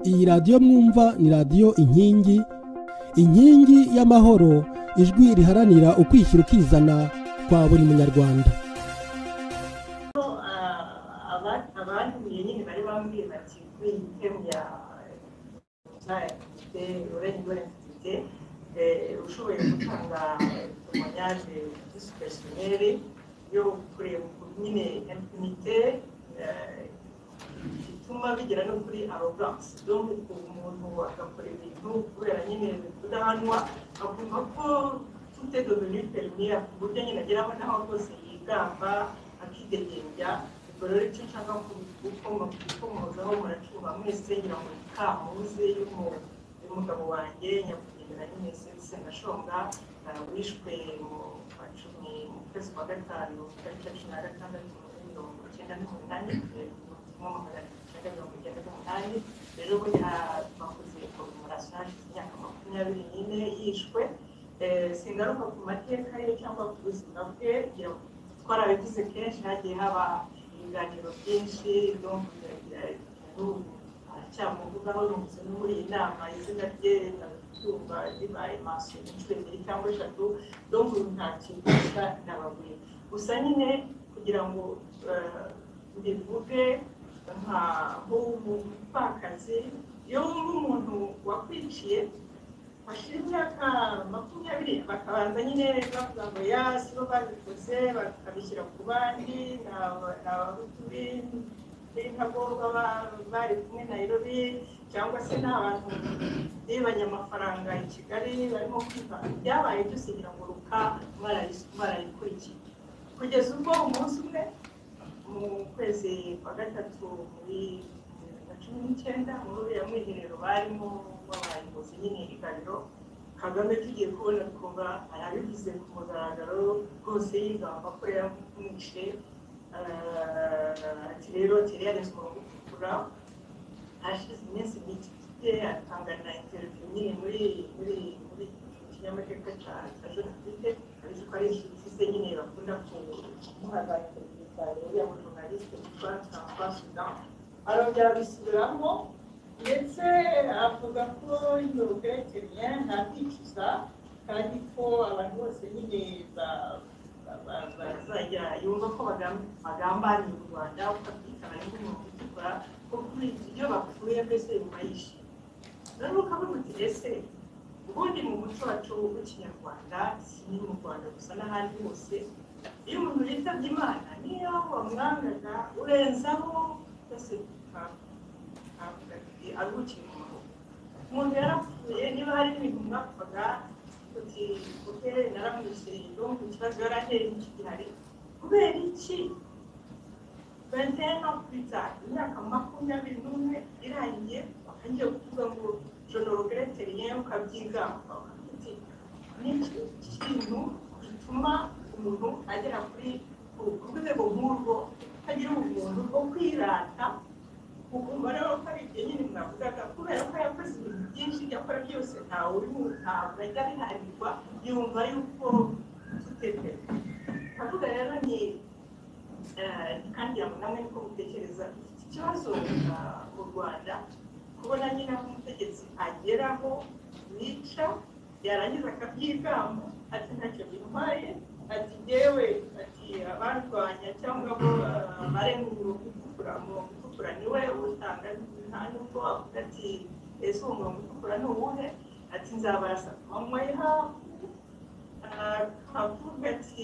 Iyi radiyo mwumva ni radiyo inkingi inkingi y'amahoro ijwi riharanira ukwishyira ukizana kwa buri munyarwanda abandi nyine bari bambwiye bati kuri iyi temu ya ufite urenge urengafite ushoboye gutanga temoyage disipesiyoneri yo kureba ukuntu nyine impunite bituma bigera no kuri aroganse donc umuntu agakora ibintu kubera nyine kudahanwa akumva ko tute devenu permiya ku buryo nyine ageraho n'aho rwose yigamba akidegembya ubwo rero icyo nshaka gukomozaho muracuba mwese ngira ngo ikamuze y'umugabo wanjye nyakwigendera nyinese senashonga wishwe mu kwa cumi mu kwezi kwa gatanu tariki ya cumi na gatandatu muri mirongo icyenda n'umunani rero burya bakoze korumarashaje imyaka makumyabiri n'ine yishwe singaruka ku mateka ye cyangwa ku buzima bwe twarabivuze kenshi hagiye haba ibiganiro byinshi cyamuvugaho rumutse no muri iyi nama izina rye ndabyumva ribaye maso inshuro ebyiri cyangwa eshatu donku nta kintu gusa nababuye gusa nyine kugira ngo mbivuge nka nk'umupfakazi iyo wumva umuntu wakwiciye hashize imyaka makumyabiri bakabanza nyine bavuga ngo ya si bo babikoze bakabishyira ku bandi ni abahutu b'intagorwa bari kumwe nayirobi cyangwa se ni abantu bibanye amafaranga i kigali barimo kwivanga ibyabaye byose kugira ngo ruka barayikurikiye kugeza ubwo umunsi umwe mu kwezi kwa gatatu muri bibiri na cumi n'icyenda muri uriya mwiherero barimo babayobozi nyine iganiro kagame tugiye kubona twumva arabivuze ku mugaragaro rwose yigamba ko yamwishe ati rero teriyarezwa gutukura hashize iminsi mike ifite atanga na interiviyu nyine muri muri muri kinyamateka cya jenoside afite abizi ko ari inshuti ze nyine bakunda kumuhaza interiviyu cyane uriya mujonalisite witwa tamba sudan arongera abisubiramo ndetse avuga ko iyo ugerekeranye nta kwicuza kandi ko abantu bose nyine bazajya yumva ko bagambaniye u rwanda ukabyitana n'umuntu utukura ko kuri ibyo bapfuye mbese yumva yishimye rero ukabona uti ese ubundi mu muco wacu w'ikinyarwanda si mu rwanda gusa n'ahandi hose iyo umuntu yitabye imana niyo wamwangaga urenzaho byose aruhukiye mu maboko umuntu yarapfuye niba hari ibintu mwapfaga uti uke naramwishe ndumva ikibazo yaranteye iki gihari kubera iki vantena puriza imyaka makumyabiri n'umwe irangiye bakangiye kuvuga ngo jonorogrete rien ukabyigamba uti niki kintu gituma umuntu agera kuri ku rwego nk'urwo atagira ubumuntu bwo kwirata ukumva rero ko ari igihe nyine mwavugaga kubera ko yakoze ibintu byinshi yakora byose ntawe uri mu ntabwo ajya abiharirwa yumva yuko tutete ndavuga rero ni kandi namwe niko mutekereza iki kibazo mu rwanda kubona nyine aho umutegetsi ageraho yica yarangiza akabyigamba ati ntacyo bintwaye ati yewe ati abarwanya cyangwa abo barengura gutukura mu gutukura niwe utanga nta nubwo avuga ati ese uwo murongo utukura ni uwuhe ati nzabarasa manywa y'ihafu akavuga ati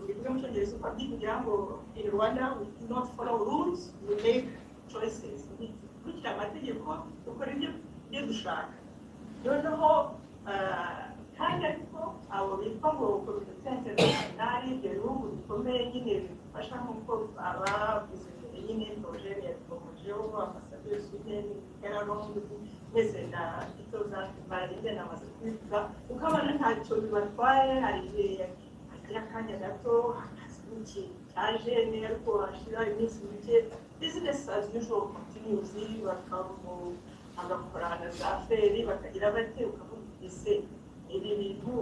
bivuga mu cyongereza uko abyibwira ngo in rwanda we do not follow rules we make choices dukurikira amategeko dukora ibyo dushaka noneho kandi ariko abo bitwa ngo komite interinasiyonari ibyo bihugu bikomeye nyine bidufasha nk'uko abavuze mbere nyine porojeri yabikomejeho ambasaderi sudeni yararombi mwese na ito za barinde na amaze kubivuga ukabona ntacyo bibatwaye hari igihe hagira akanya gato akazi n'iki cyaje ni ariko hashira iminsi mike bizinesi azi usual kontiniyuzi bakamu agakora na za feri bakagira bate ukavuga ese ibi bintu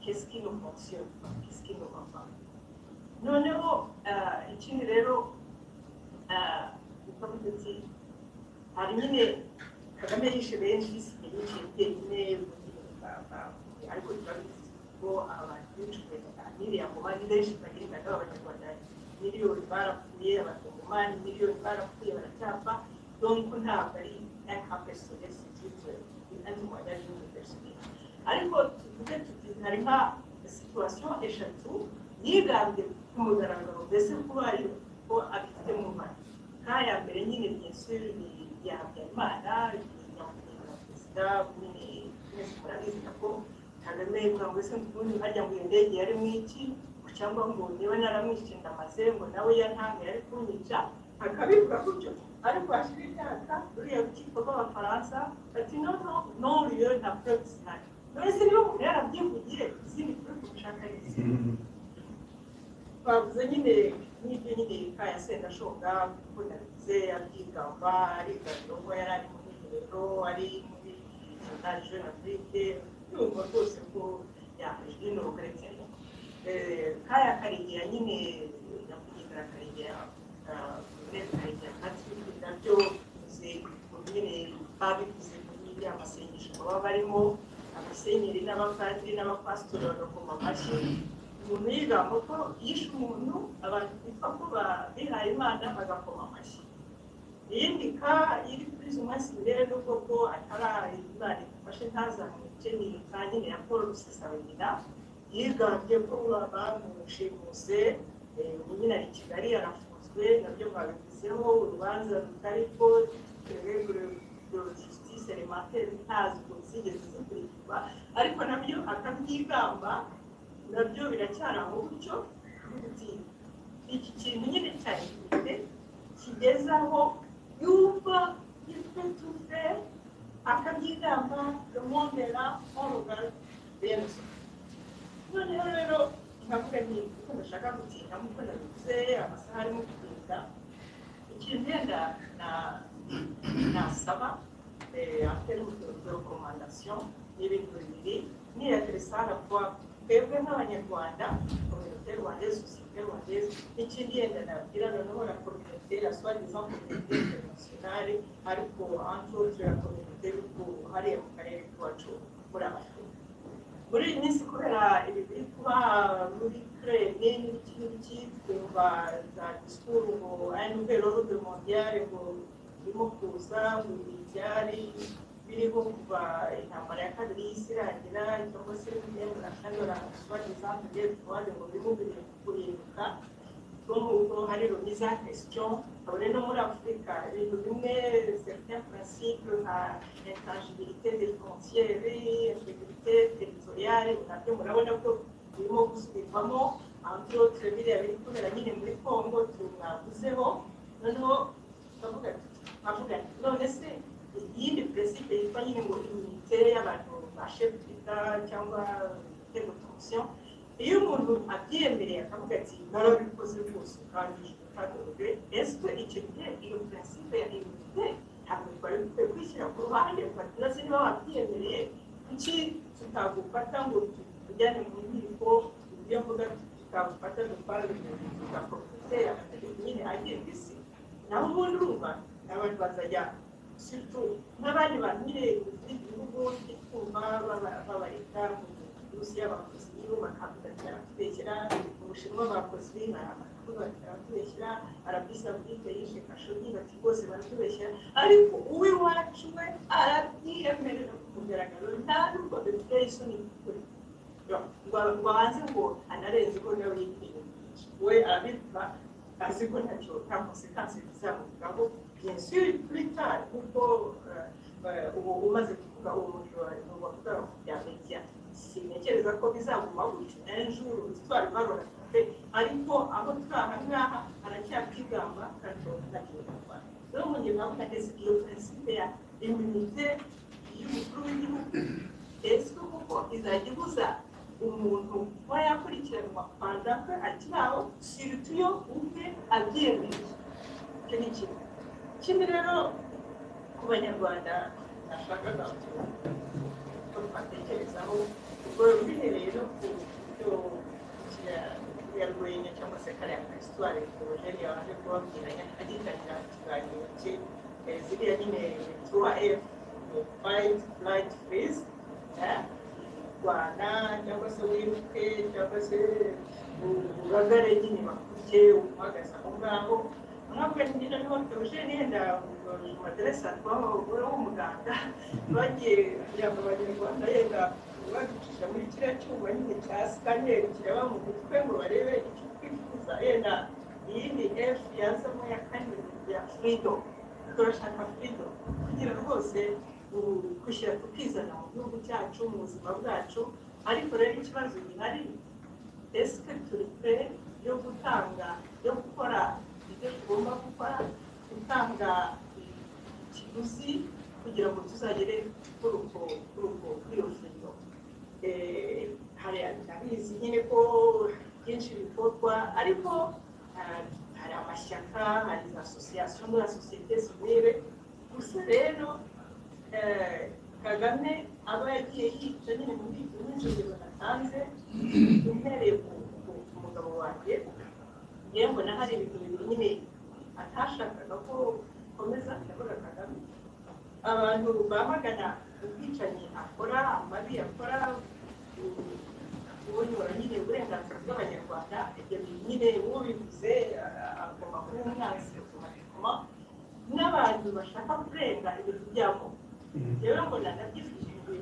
kesiki no fonsiyo kesiki no papa noneho ikindi rero ukavuga ati hari nyine kagame yishe benshi isigaye yicaye wenyine ariko biba ngo abantu benshi biriya ngo bari benshi bagendaga abanyarwanda miliyoni barapfuye abakongomani miliyoni barapfuye baracyapfa donc ntabwo ari nk'akapersonesi kitwe bita ntiwajya n'indi perisonesi ariko tuvuge tuti hari nka situwasiyo eshatu yigambye ku mugaragaro mbese kuba ariyo ko abifite mu mara nk'aya mbere nyine byinshi ni iya habyarimana nyakubahwa perezida mwese murabizi ko kagame ngo ese ubundi nkajya ngo iyo ndege yari mu iki cyangwa ngo niba naramwishe ndamaze ngo nawe yantanga yari kunyica akabivuga gutyo ariko hashira imyaka ruriya rukiko rw'abafaransa bati no no no ruriyo nta purebe zihari none se niba umuntu yarabyivugiye izindi purebe ushaka ni izindi twavuze nyine n'ibyo nyine kaya sendashonga kuko nabivuze abyigamba ari gatogo yari ari mu mwiherero ari muri jurnal jeune afrique yumva rwose ko yahejwe n'urukarekera kaya karegera nyine nyakwigendera karegera neza karegera patrick nabyo bivuze mu nyine babivuze mu y'iriya masengesho baba barimo abasenyeri n'abapadiri n'abapasitori bagakoma amashyi umuntu yigamba ko yishe umuntu abantu bipfa ko bihaye imana bagakoma amashyi iyindi ka iri kuri izo munsi mbere n'ubwo ko atari imana ifashe ntazamwice ni ka nyine ya paul rusesabagina yigambye ko bamushimuse nyine ari kigali yarafunzwe nabyo babivuzeho urubanza rutari ko justice alimentaire ntazwi zigeze zikurikirwa ariko nabyo akabyigamba nabyo biracyari aho gutyo uti iki kintu nyine cyagifite kigeze aho yumva gifite tuve akabyigamba remondera orugal benzo noneho rero nkavuga nti kuko ndashaka gutinda nk'uko nabivuze amasaha arimo kugenda ikintu yenda nasaba afite n'umutungo rekomandasiyo n'ibintu bibiri ni ya teresana kuba twebwe nk'abanyarwanda kominote rwandeze sosiyete rwandeze n'ikindi yenda nabwira noneho na kominote ya swadizan kominote interinasiyonale ariko antotre ya kominote y'uko hariya mu karere k'iwacu muri amashuri muri iyi minsi kubera ibi biri kuba muri kirene n'ibiki n'ibiki twumva za disikuru ngo ari n'urwego rw'udumondiale ngo birimo kuza mu byari biriho kuva intambara ya kabiri y'isi irangira cyangwa se n'imyenda na kane barangasubagiza kugira tubaze ngo bihugu biri kurimbuka n'umuntu hari rumiza question kabone no muri afurika ibintu bimwe certains principles nka intangibilité défensière intégrité territoriale nabyo murabona ko birimo gusubirwamo entre autres biriya biri kubera nyine muri congo tumwavuzeho noneho turavuga turavuga none se iyindi perezida yitwa nyine ngo imite y'abantu bashe kwita cyangwa igitego komisiyo iyo umuntu abyemereye akavuga ati narabikoze rwose kandi ntitagorwe ese icyo gihe iyo perezida ya imite ntabwo twari dukwiye kwishyira ku ruhande ufata na niba wabyemereye kuki tutagufata ngo tujyane mu nkiko ibyo mvuga tutagufata dutware mu tugakomite amategeko nyine agenga isi naho ubundi urumva abantu bazajya n'abandi bantu nyine muri iki gihugu twituma babareka mu minsi y'abakozi nibo bakavuga ati baratubeshyira mu bushinwa bakoze baratubeshyira arabisa bwite yishe kashogi bati rwose baratubeshyira ariko uw'iwacu we arabyiyemerera ku mugaragaro nta nubwo bimutera isoni kuri ngo hanze ngo anarenze ko nawe yitiriwe we arabivuga azi ko ntacyo nta konsekansi bizamuvugaho bien sûr plus tard kuko ubu umaze kuvuga umuntu wavuga bya media sintekereza ko bizaguma gutyo n'injuru twari barora pe ariko aho twaha ngaha aracyakigamba kandi ntakinyarwanda rero mu gihe bavuga ese iyo principe ya immunité y'umukuru w'igihugu ese koko izajya ibuza umuntu kuba yakurikiranwa kwanda kwe akiraho sirutuyo ubwe abyemeye icyo ni kimwe ikindi rero ku banyarwanda nashakaga ko twatekerezaho ubwo bihereye no ku buryo yarwenya cyangwa se kariya ka histoire porogeni yaje kubabwira agitangira ikiganiro cye eh, ziriya nyine tuwa efu fayiti furayiti furizi rwanda cyangwa se wibuke cyangwa se ubagare nyine bakuke uhagaze aho ngaho mwaka nyine niho tuje nenda mu maderesa twabagore w'umuganga bagiye kugira ngo abanyarwanda yenda baducisha muri kiriya cyuma nyine cya sikaneri kireba mu mutwe ngo barebe icyo twifuza yenda iyi ni efu yazamo ya kane ya furido turashaka furido kugira rwose gushyira tukizana mu gihugu cyacu mu buzima bwacu ariko rero ikibazo gihari esike turi kure yo gutanga yo gukora ibyo tugomba gukora gutanga ikiguzi kugira ngo tuzagere kuri urwo kuri urwo kuri iyo firigo hari abizi nyine ko byinshi bikorwa ariko hari amashyaka hari za asosiyasiyo muri sosiyete sivire gusa rero kagame aba yagiye yica nyine mu bwiko n'inzogera batanze uhereye ku mugabo wanjye yewe mbona hari ibintu bibiri nyine atashakaga ko ukomeza akabura kagame abantu bamagana ubwicanyi akora amabi akora ubonyora nyine uburenganzira bw'abanyarwanda ibyo bintu nyine ubivuze agomba kuba umwanzi automatikoma n'abantu bashaka kurenga ibintu byabo rero mbona nabyifashishije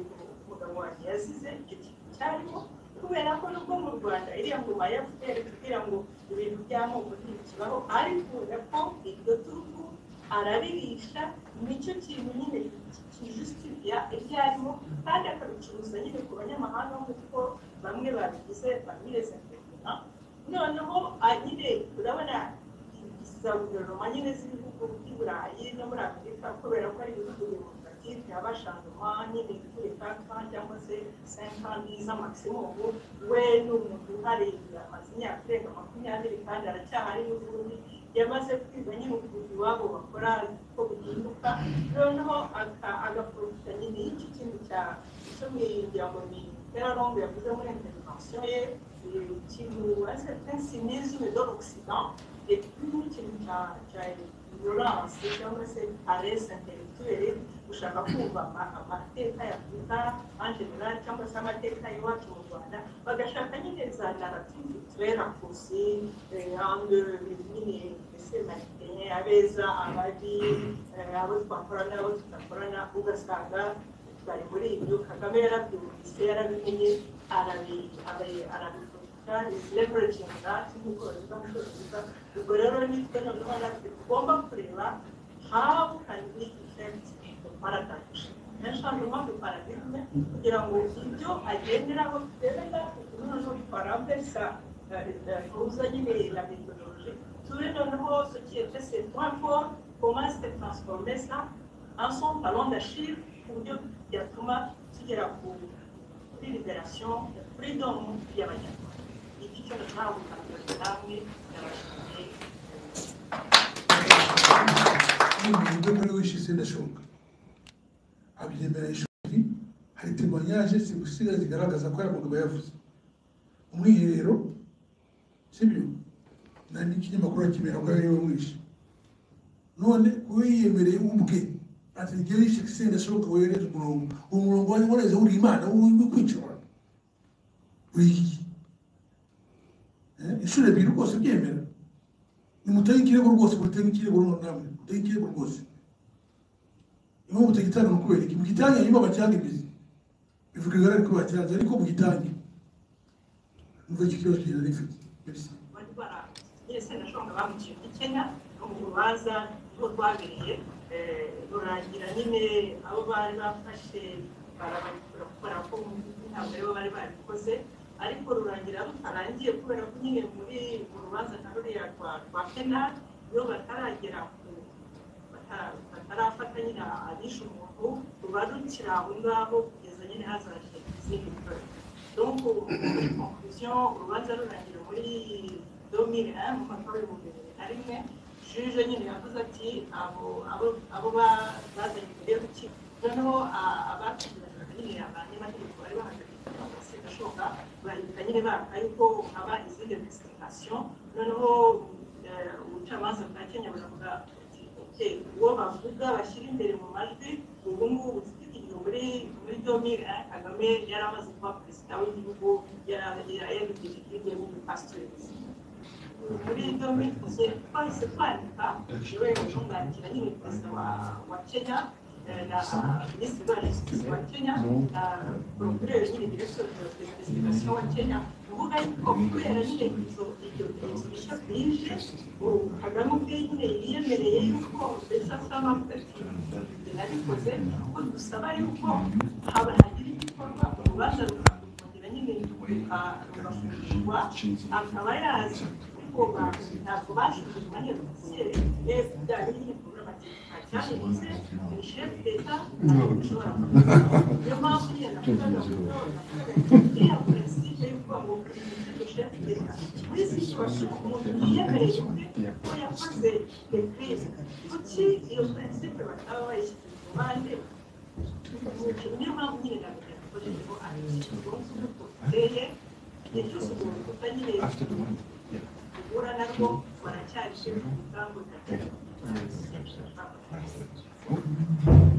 umugabo wanjye yazize icyo kintu cyarimo kubera ko nubwo mu rwanda iriya ngoma ya fpr kugira ngo ibintu by'amoko ntibikibaho ariko ko iryo turugu araririsha nicyo kintu nyine kijusitifiya ibyo arimo kandi akabicuruza nyine ku banyamahanga nk'uko bamwe babigize bamwereza kugura noneho nyine urabona za guverinoma nyine z'ibihugu by'i burayi no muri afurika kubera ko ari ibihugu bimufatira abashanjoma nyine kuri kaka cyangwa se senkani z'amaximumu we ni umuntu uhari amaze imyaka irenga makumyabiri kandi aracyahari n'ubundi yamaze kwiga nyine ukuntu iwabo bakora ko bihinduka noneho agaprofita nyine y'iki kintu cya icumi ngira ngo ni terarombe yavuze muri intervention ye ikintu ariko pensi n'izumi do l'occident ikintu cya ignorance cyangwa se arese intellectuelle ushaka kumva amateka ya afurika en general cyangwa se amateka y'iwacu mu rwanda bagashaka nyine za narrative turera kusi hange nyine ese marikenye abeza ababi abo twakorana abo tudakorana ugasanga bari muri ibyo kagame yarabyumvise yarabimenye arabivuga kandi leveraging that nk'uko bavuga mu cyongereza ubwo rero nitwe noneho natwe tugomba kureba how can we affect the paradigm menshanyuma mu paradigme kugira ngo ibyo agenderaho turebera ubu noneho parambesa ruza nyine la methodology tube noneho societe c'est trois fois comment se transformer ça en son talent d'achille ku buryo byatuma tugera ku kuri liberation freedom y'abanyarwanda abyemera ishuri hari temanyage zigusiga zigaragaza ko yagomba yavuze umwiherero sibyo nta n'ikinyamakuru akimera ko ariwe mwishe none kuba yiyemereye ubwe ati ngeri shekisenda ashoboka wohereza umurongo uwo murongo wari wareze uri imana uri kwicura uriye inshuro ebyiri rwose byemera nimutege ikirego rwose mutege ikirego runo namwe mutege ikirego rwose niba mutege itange ni ukubera iki mugitange niba bacyanga imizi bivuga igare ariko bacyanze ariko mugitange numva iki kibazo kigenda gifite rurangira nyine abo bari bafashe barabakura kubera ko ntabwo aribo bari babikoze ariko rurangira rutarangiye kubera ko nyine muri mu rubanza na ruriya rwa rwa penali iyo bataragera ku batarafata nyine abishe umuntu ruba rukiri aho ngaho kugeza nyine hazaje izindi ntore donko muri konkluziyo urubanza rurangira muri domine mu mwaka w'ibihumbi bibiri na rimwe juje nyine yavuze ati abo abo bazanye imbere y'urukiko noneho abakurikiranaga nyine abanyamategeko bari bahagaze bashoboka bahita nyine baka yuko haba izindi investigation noneho ubucamanza bwa kenya buravuga uwo bavuga bashyira imbere mu majwi ubu ngubu tukigira muri muri domire kagame yari amaze kuba perezida w'igihugu yarabigije igihugu muri pasitorezi muri domire twese twahise twandika ishobora gutunganyikira nyine perezida wa kenya na minisitiri wa justice wa kenya na procureur nyine direction de investigation wa kenya kuvuga yuko kubera nyine izo ibyo bintu bishya bije kagame ubwe nyine yiyemereye yuko mbese asa n'amufite nabikoze kuko dusaba yuko haba hagira igikorwa urubanza rukakongera nyine rugafungurwa akaba yazi kuko ntabwo bashyize umwanya dosiye neza ibyaha nyine cyahindutse ni shefu leta ntabwo ushobora kuvuga niyo mpamvu nyine navuga ngo iriya pureside y'uko ngo ni shefu leta muri si bashobora umuntu yiyemereye ubwe ko yakoze dekirisi kuki iyo pureside bataba bayishyize ku ruhande niyo mpamvu nyine navuga ngo rero abenshi umunsi umwe tuteye igihe cyose umuntu utanyereye guhura narwo baracyari shefu mu rugamba rutatu Thank you.